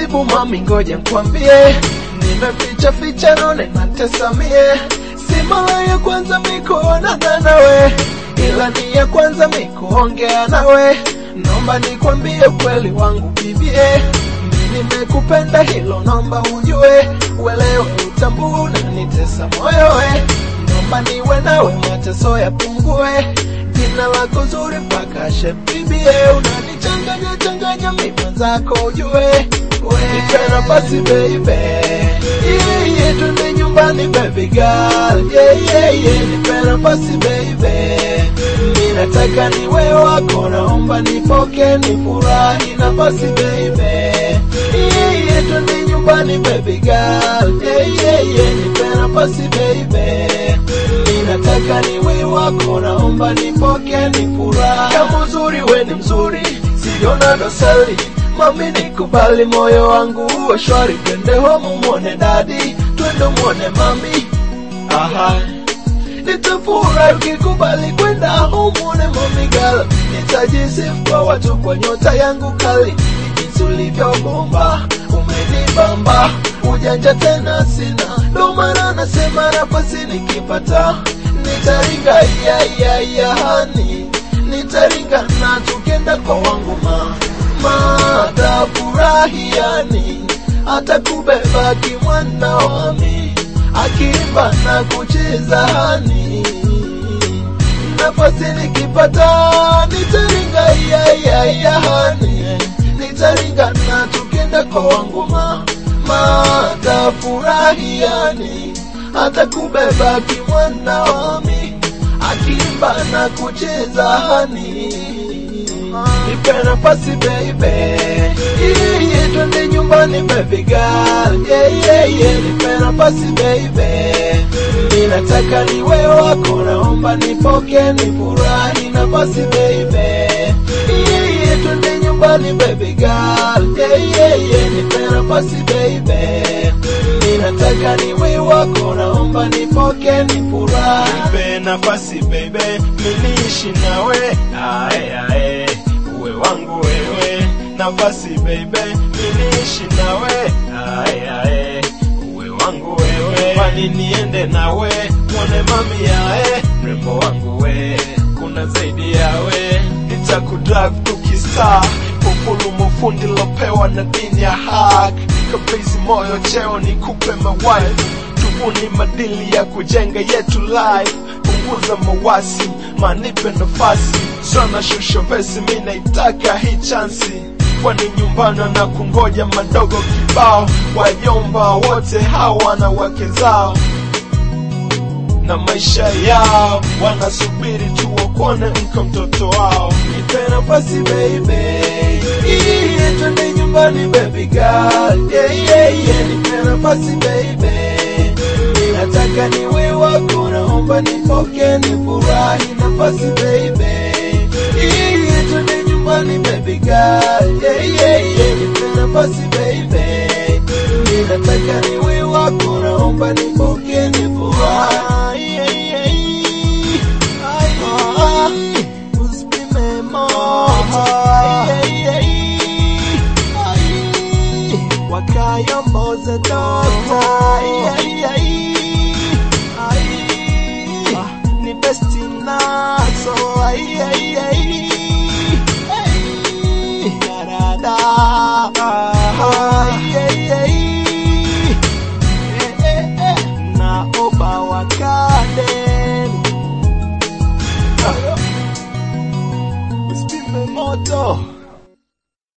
taratibu mami, ngoja nkwambie, nimeficha ficha none natesamie, si mara ya kwanza mikuonana nawe, ila ni ya kwanza mikuongea nawe, naomba nikwambie ukweli wangu bibie, mi nimekupenda hilo naomba ujue, uelewe utambue na nitesa moyo we, naomba niwe nawe mateso yapungue, jina lako zuri mpaka shepibie, unanichanganya changanya mimi zako ujue, nipe nafasi baby, yeah, yeah, twende nyumbani baby girl, yeah, yeah, yeah, nipe nafasi baby, mimi nataka niwe wako, naomba nipoke nifurahi nafasi baby, yeah, yeah, twende nyumbani baby girl, yeah, yeah, yeah, nipe nafasi baby, mimi nataka niwe wako, naomba nipoke nifurahi, kama uzuri we ni mzuri, siona dosari mami nikubali moyo wangu uwe shwari, twende homu mwone dadi, twende mwone mami, aha nitafurahi ukikubali kwenda umwone mami gala, nitajisifu kwa watu kwa nyota yangu kali, jinsi ulivyobomba umenibamba, ujanja tena sina, ndo maana nasema nafasi nikipata nitaringa iya iya iya hani nitaringa na tukenda kwa wangu ma matafurahiani atakubeba kimwana wami akiimba na kucheza hani nafasi nikipata nitaringa iya iya iya hani nitaringa na tukenda kwa wangu ma matafurahiani atakubeba kimwana wami akiimba na kucheza hani nipe nafasi baby yeah, yeah, twende nyumbani baby girl yeah, yeah, yeah, nipe nafasi baby mimi nataka niwe wako naomba nipoke nifurahi nafasi baby yeah, yeah, twende nyumbani baby girl yeah, yeah, yeah, nipe nafasi baby mimi nataka niwe wako naomba nipoke nifurahi nipe nafasi baby, miniishi nawe ae ae, uwe wangu wewe, nafasi baby, miniishi nawe ae ae, uwe wangu wewe, kwani niende nawe mwone mami yae, mrembo wangu we, kuna zaidi yawe, nitakudrive tukistar populu mufundi lopewa na dini ya hak kabisi moyo cheo nikupe mawife tubuni madili ya kujenga yetu life punguza mawasi manipe nafasi sana shusho vesi mi naitaka hii chansi kwani nyumbani na kungoja madogo kibao wajomba wote hawa na wake zao na maisha yao wanasubiri tuokone mko mtoto wao nipe nafasi baby yeah, twende nyumbani baby girl yeah, yeah, yeah, nipe nafasi baby Mimi nataka niwe wako naomba nipoke nifurahi nafasi baby yeah, yeah, twende nyumbani baby girl yeah, yeah, yeah, nipe nafasi baby Mimi nataka niwe wako naomba nipoke nifurahi yeah, yeah, yeah. Usipime moto wakayomboze dota ni besti naso yarada